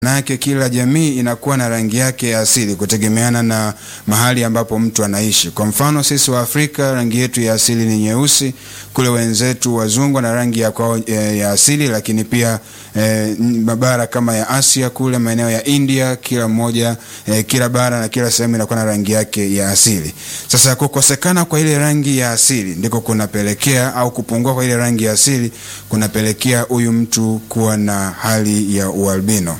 Manake kila jamii inakuwa na rangi yake ya asili kutegemeana na mahali ambapo mtu anaishi. Kwa mfano sisi wa Afrika rangi yetu ya asili ni nyeusi, kule wenzetu wazungu na rangi ya kwao e, ya asili, lakini pia e, mabara kama ya Asia kule maeneo ya India, kila mmoja e, kila bara na kila sehemu inakuwa na rangi yake ya asili. Sasa kukosekana kwa ile rangi ya asili ndiko kunapelekea au kupungua kwa ile rangi ya asili kunapelekea huyu mtu kuwa na hali ya ualbino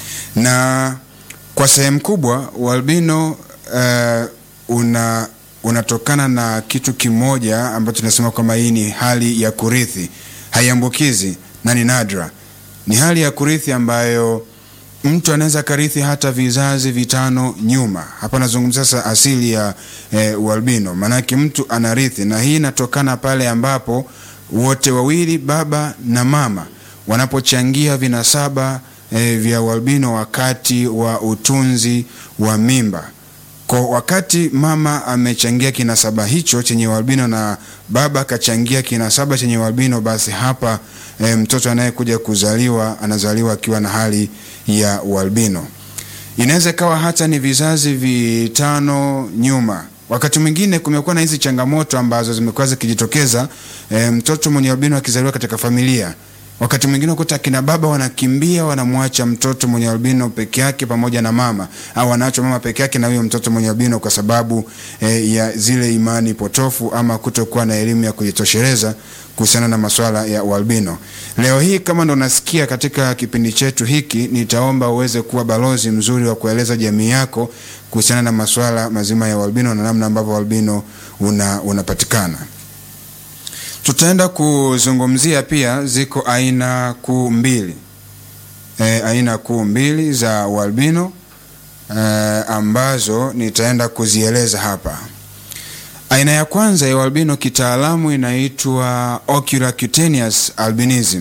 na kwa sehemu kubwa ualbino uh, una unatokana na kitu kimoja ambacho tunasema kwamba hii ni hali ya kurithi, haiambukizi na ni nadra. Ni hali ya kurithi ambayo mtu anaweza karithi hata vizazi vitano nyuma. Hapa nazungumzia sasa asili ya eh, ualbino, maanake mtu anarithi, na hii inatokana pale ambapo wote wawili, baba na mama, wanapochangia vinasaba E, vya ualbino wakati wa utunzi wa mimba. Kwa wakati mama amechangia kinasaba hicho chenye ualbino na baba akachangia kinasaba chenye ualbino, basi hapa e, mtoto anayekuja kuzaliwa anazaliwa akiwa na hali ya ualbino. Inaweza ikawa hata ni vizazi vitano nyuma. Wakati mwingine kumekuwa na hizi changamoto ambazo zimekuwa zikijitokeza, e, mtoto mwenye albino akizaliwa katika familia wakati mwingine ukuta akina baba wanakimbia wanamwacha mtoto mwenye albino peke yake pamoja na mama, au wanaacha mama peke yake na huyo mtoto mwenye albino kwa sababu eh, ya zile imani potofu ama kutokuwa na elimu ya kujitosheleza kuhusiana na masuala ya ualbino. Leo hii kama ndo nasikia katika kipindi chetu hiki, nitaomba uweze kuwa balozi mzuri wa kueleza jamii yako kuhusiana na masuala mazima ya ualbino na namna ambavyo ualbino una, unapatikana. Tutaenda kuzungumzia pia, ziko aina kuu mbili e, aina kuu mbili za ualbino e, ambazo nitaenda kuzieleza hapa. Aina ya kwanza ya ualbino kitaalamu inaitwa ocular cutaneous albinism.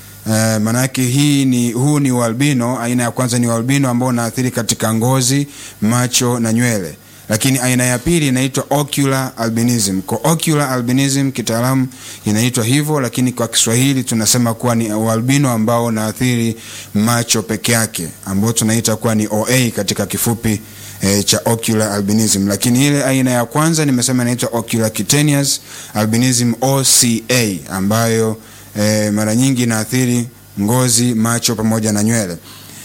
E, maanake hii ni huu ni ualbino. Aina ya kwanza ni ualbino ambao unaathiri katika ngozi, macho na nywele lakini aina ya pili inaitwa ocular albinism. Kwa ocular albinism kitaalamu inaitwa hivyo, lakini kwa Kiswahili tunasema kuwa ni ualbino ambao unaathiri macho peke yake, ambao tunaita kuwa ni OA katika kifupi e, cha ocular albinism. Lakini ile aina ya kwanza nimesema inaitwa ocular cutaneous albinism OCA, ambayo e, mara nyingi inaathiri ngozi, macho pamoja na nywele.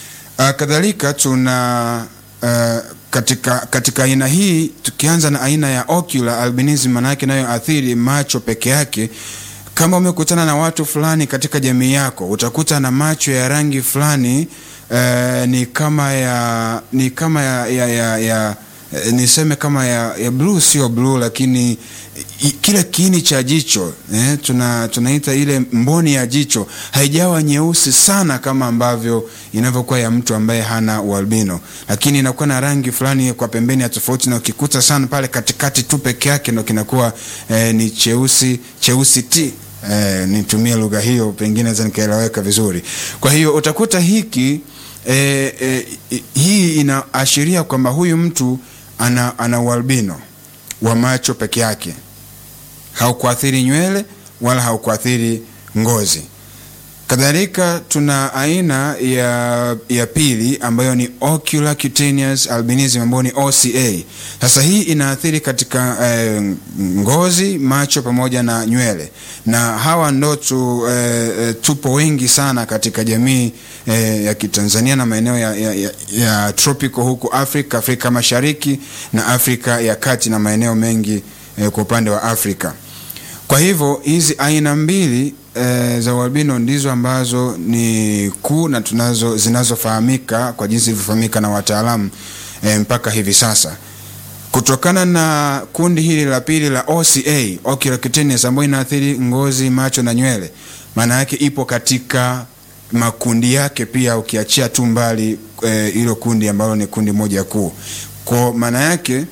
Kadhalika tuna uh, katika katika aina hii tukianza na aina ya ocular albinism, manake nayo athiri macho peke yake. Kama umekutana na watu fulani katika jamii yako, utakuta na macho ya rangi fulani uh, ni kama ya ni kama ya, ya, ya, ya niseme kama ya, ya blue, sio blue, lakini i, kile kiini cha jicho eh, tuna tunaita ile mboni ya jicho haijawa nyeusi sana kama ambavyo inavyokuwa ya mtu ambaye hana ualbino, lakini inakuwa na rangi fulani kwa pembeni ya tofauti, na ukikuta sana pale katikati tu peke yake ndo kinakuwa eh, ni cheusi cheusi ti eh, nitumie lugha hiyo, pengine naweza nikaeleweka vizuri. Kwa hiyo utakuta hiki eh, eh, hii inaashiria kwamba huyu mtu ana, ana ualbino wa macho peke yake, haukuathiri nywele wala haukuathiri ngozi. Kadhalika tuna aina ya, ya pili ambayo ni ocular cutaneous albinism ambayo ni OCA. Sasa hii inaathiri katika eh, ngozi, macho pamoja na nywele, na hawa ndo tu, eh, tupo wengi sana katika jamii eh, ya Kitanzania na maeneo ya, ya, ya, ya tropical huku Afrika, Afrika Mashariki na Afrika ya Kati na maeneo mengi eh, kwa upande wa Afrika. Kwa hivyo hizi aina mbili E, za ualbino ndizo ambazo ni kuu na tunazo zinazofahamika kwa jinsi ilivyofahamika na wataalamu e, mpaka hivi sasa. Kutokana na kundi hili la pili la OCA, ocular cutaneous, ambayo inaathiri ngozi, macho na nywele, maana yake ipo katika makundi yake pia, ukiachia tu mbali hilo e, kundi ambalo ni kundi moja kuu. Kwa maana yake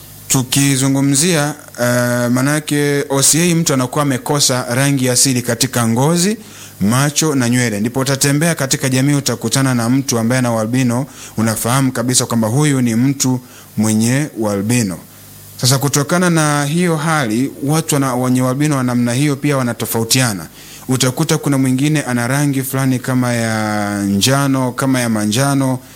tukizungumzia uh, manake OCA mtu anakuwa amekosa rangi asili katika ngozi, macho na nywele, ndipo utatembea katika jamii utakutana na mtu ambaye ana ualbino, unafahamu kabisa kwamba huyu ni mtu mwenye ualbino. Sasa kutokana na hiyo hali, watu wenye ualbino wa namna hiyo pia wanatofautiana. utakuta kuna mwingine ana rangi fulani kama ya njano kama ya manjano